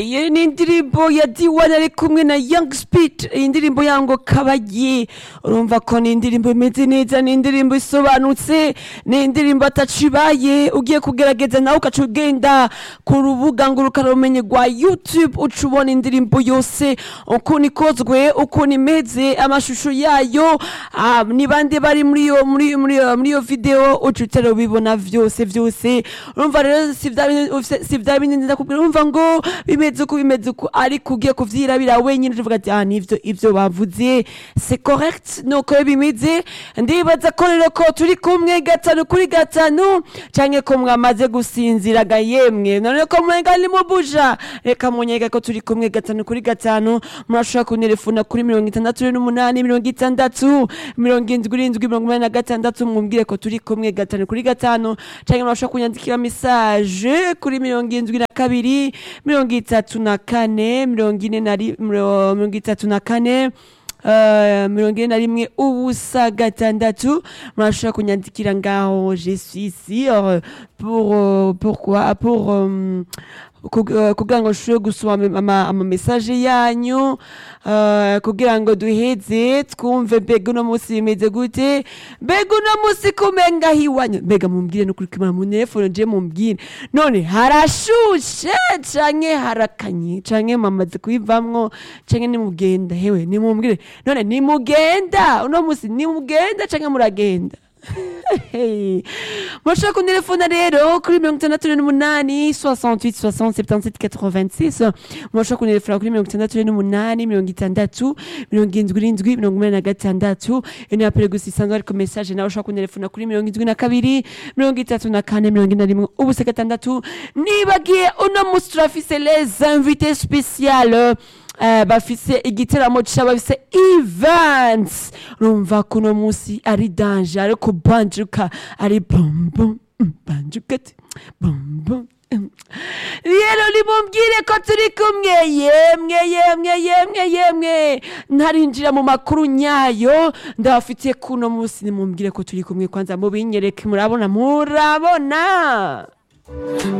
iyo ni indirimbo ya D1 ari kumwe na Young Speed iyi ndirimbo yango kabaye urumva ko ni indirimbo imeze neza ni indirimbo isobanutse ni indirimbo atacibaye ugiye kugerageza nawe ugaca ugenda ku rubuga ngurukanabumenyi rwa YouTube uca ubona indirimbo yose ukuntu ikozwe ukuntu imeze amashusho yayo ah, ni bande bari muri iyo muri muri iyo- muri iyo video uca utera ubibona vyose vyose urumva rero si vya bintu- si vya bindi ndakubwira urumva ngo bimeze uko bimeze uko ariko ugiye kuvyirabira wenyine uvuga ati ah nivyo ivyo bavuze c'est correct nuko bimeze ndibaza ko rero ko turi kumwe gatanu kuri gatanu canke ko mwamaze gusinziraga yemwe none ko mwenga ni mubuja reka munyega ko turi kumwe gatanu kuri gatanu murashobora kunterefona kuri mirongo itandatu n'umunani mirongo itandatu mirongo indwi irindwi mirongo umunani na gatandatu mwumvire ko turi kumwe gatanu kuri gatanu canke murashobora kunyandikira message kuri mirongo indwi na kabiri mirongo itatu na kane mirongo ine na ri- miro- mirongo itatu na kane Uh, mirongo ine na rimwe ubusa gatandatu murashobora kunyandikira ngaho je suis ici euh, pour euh, pourquoi pour euh, kug- euh, kugira ngo nshobore gusoma ama- ama- amamessage yanyu uh, kugira ngo duheze twumve mbega uno munsi bimeze gute mbega uno munsi kumenga hiwanyu mbega mumbwire no kuri kimara mu telefone je mumbwire none harashushe canke harakanye canke mamaze kuyivamwo canke nimugenda hewe nimumbwire none nimugenda uno munsi nimugenda canke muragenda Hey. Murashobora kuntelefona rero kuri mirongo itandatu n'umunani 68 60 77 86 murashobora kuntelefona kuri mirongo itandatu n'umunani mirongo itandatu mirongo indwi irindwi mirongo umunani na gatandatu iyo ni apele gusa isanzwe ariko message nawe ushobora kuntelefona kuri mirongo indwi na kabiri mirongo itatu na kane mirongo ine na rimwe ubusa gatandatu nibagiye uno munsi turafise les invités spéciales Eh, bafise igiteramo c'abafise events urumva ko uno munsi ari danje ariko banjuka ari bombom banjuka ati bombom rero nimumbwire ko turi kumwe yemwe yemwe yemwe yemwe ntarinjira mu makuru nyayo ndabafitiye kuno munsi nimumbwire ko turi kumwe kwanza mubinyereke murabona murabona